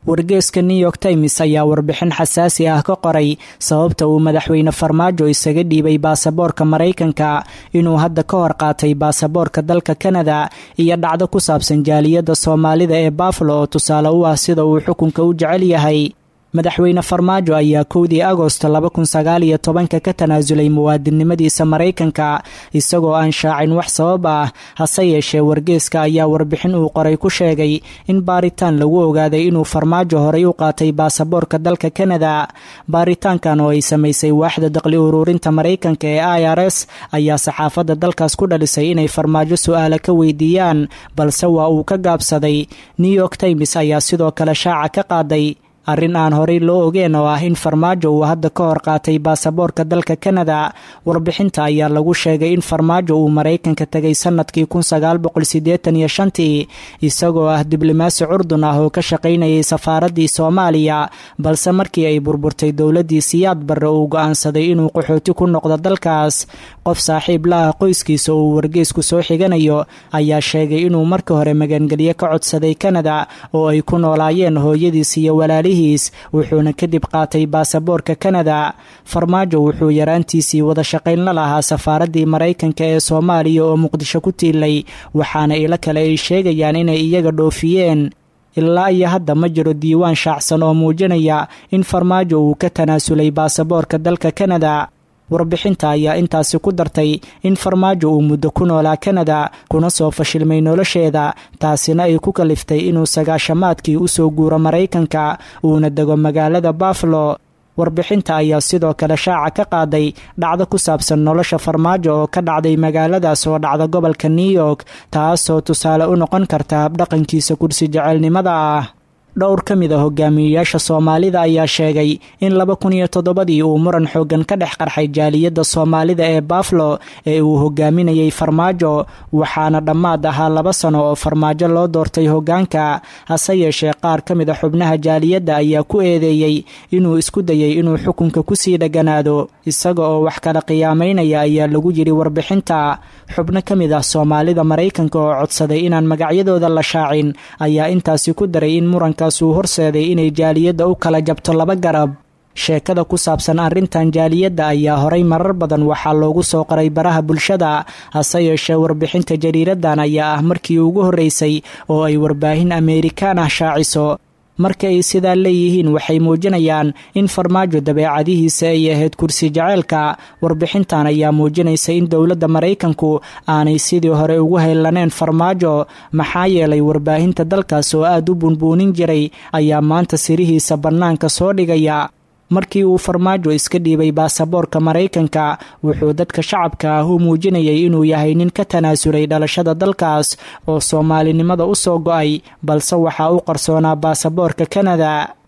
wargeeska new york times ayaa warbixin xasaasi ah ka qoray sababta uu madaxweyne farmaajo isaga dhiibay baasaboorka maraykanka inuu hadda ka hor qaatay baasaboorka dalka kanada iyo dhacdo ku saabsan jaaliyadda soomaalida ee bafalo oo tusaale u ah sida uu xukunka u jecel yahay madaxweyne farmaajo ayaa kowdii agosto laba kun sagaal iyo tobanka ka tanaasulay muwaadinnimadiisa maraykanka isagoo aan shaacin wax sabab ah hase yeeshee wargeeska ayaa warbixin uu qoray ku sheegay in baaritaan lagu ogaaday inuu farmaajo horay u qaatay baasaboorka dalka kanada baaritaankan oo ay samaysay waaxda daqli uruurinta maraykanka ee i r s ayaa saxaafadda dalkaas ku dhalisay inay farmaajo su-aala ka weydiiyaan balse waa uu ka gaabsaday new york times ayaa sidoo kale shaaca ka qaaday arrin aan horey loo ogeen oo ah in farmaajo uu hadda ka hor qaatay baasaboorka dalka kanada warbixinta ayaa lagu sheegay in farmaajo uu maraykanka tegay sanadkii kun sagaal boqol siddeetan iyo shantii isagoo ah diblomaasi curdun ah oo ka shaqaynayay safaaraddii soomaaliya balse markii ay burburtay dowladdii siyaad barre uu go'aansaday inuu qaxooti ku noqdo dalkaas qof saaxiib la ah qoyskiisa oo uu wargeysku soo xiganayo ayaa sheegay inuu marka hore magangelyo ka codsaday kanada oo ay ku noolaayeen hooyadiis iyo walaalihi wuxuuna kadib qaatay baasaboorka kanada farmaajo wuxuu yaraantiisii wada shaqayn la lahaa safaaraddii maraykanka ee soomaaliya oo muqdisho ku tiilay waxaana ilo kale ay sheegayaan inay iyaga dhoofiyeen ilaa iyo hadda ma jiro diiwaan shaacsan oo muujinaya in farmaajo uu ka tanaasulay baasaboorka dalka kanada warbixinta ayaa intaasi ku dartay in farmaajo uu muddo ku noolaa kanada kuna soo fashilmay nolosheeda taasina ay ku kaliftay inuu sagaashamaadkii usoo guuro maraykanka uuna dego magaalada bafalo warbixinta ayaa sidoo kale shaaca ka qaaday dhacdo ku saabsan nolosha farmaajo oo ka dhacday magaaladaas oo dhacda gobolka new york taasoo tusaale u noqon karta habdhaqankiisa kursi jecelnimada ah dhowr ka mid a hogaamiyeyaasha soomaalida ayaa sheegay in laba kun iyo toddobadii uu muran xooggan ka dhex qarxay jaaliyadda soomaalida ee bafalo ee uu hogaaminayay farmaajo waxaana dhammaad ahaa laba sano oo farmaajo loo doortay hoggaanka hase yeeshee qaar ka mid a xubnaha jaaliyadda ayaa ku eedeeyey inuu isku dayay inuu xukunka kusii dheganaado isaga oo wax kala qiyaamaynaya ayaa lagu yidhi warbixinta xubno ka mid ah soomaalida maraykanka oo codsaday inaan magacyadooda la shaacin ayaa intaasi ku daray in muranka uu horseeday inay jaaliyadda u kala jabto laba garab sheekada ku saabsan arrintan jaaliyadda ayaa horay marar badan waxaa loogu soo qoray baraha bulshada hase yeeshee warbixinta jariiradan ayaa ah markii ugu horreysay oo ay warbaahin ameerikaan ah shaaciso marka ay sidaa leeyihiin waxay muujinayaan in farmaajo dabeecadihiisa ay ahayd kursi jaceylka warbixintan ayaa muujinaysa in dowladda maraykanku aanay sidii hore ugu haylaneen farmaajo maxaa yeelay warbaahinta dalkaas oo aad u bunbuunin jiray ayaa maanta sirihiisa bannaanka soo dhigaya markii uu farmaajo iska dhiibay baasaboorka maraykanka wuxuu dadka shacabka ah u muujinayay inuu yahay nin ka tanaasulay dhalashada dalkaas oo soomaalinimada u soo go'ay balse waxaa u qarsoonaa baasaboorka kanada